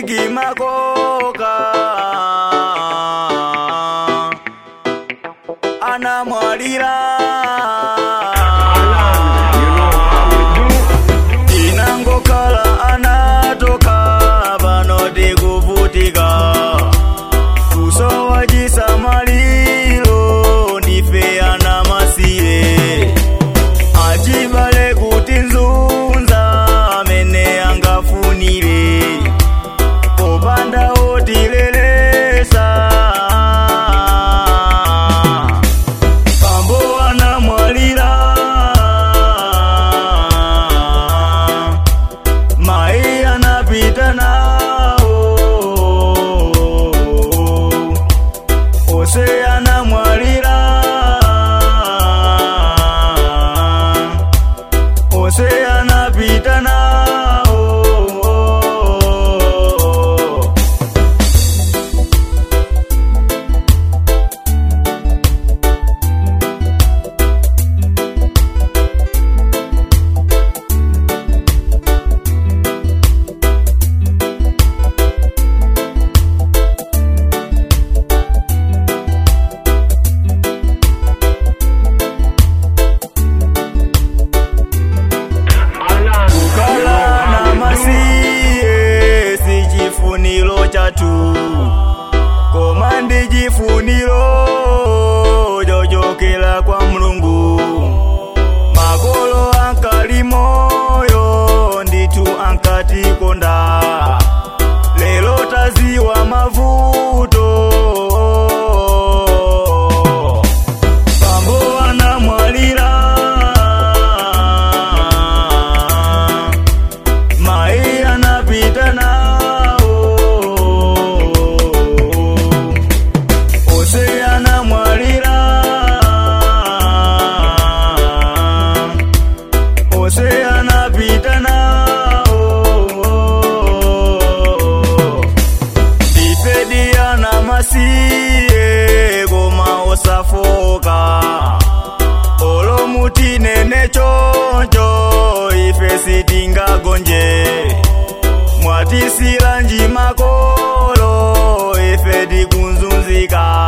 bigi makoka anamwalira inangokhala anatoka panoti kuvutika kusowa chisamaliro ndife anamasiye achibale kuti nzunza amene angafunire popanda otilelesa pambo anamwalira mai anapita nawo ose anamwalira ose anapita nawo kukhala na masiye si chifuniro chathu koma ndi chifuniro chochokera kwa mulungu makolo ankali moyo ndithu ankatikonda lero taziwa mavuto pambo anamwalira mai anapita nawo ose anamwalira ose anapita nawo ndifediana masiye koma osafoka olomutinene choncho ife sitingagonje mwatisila nji makolo ife tikunzunzika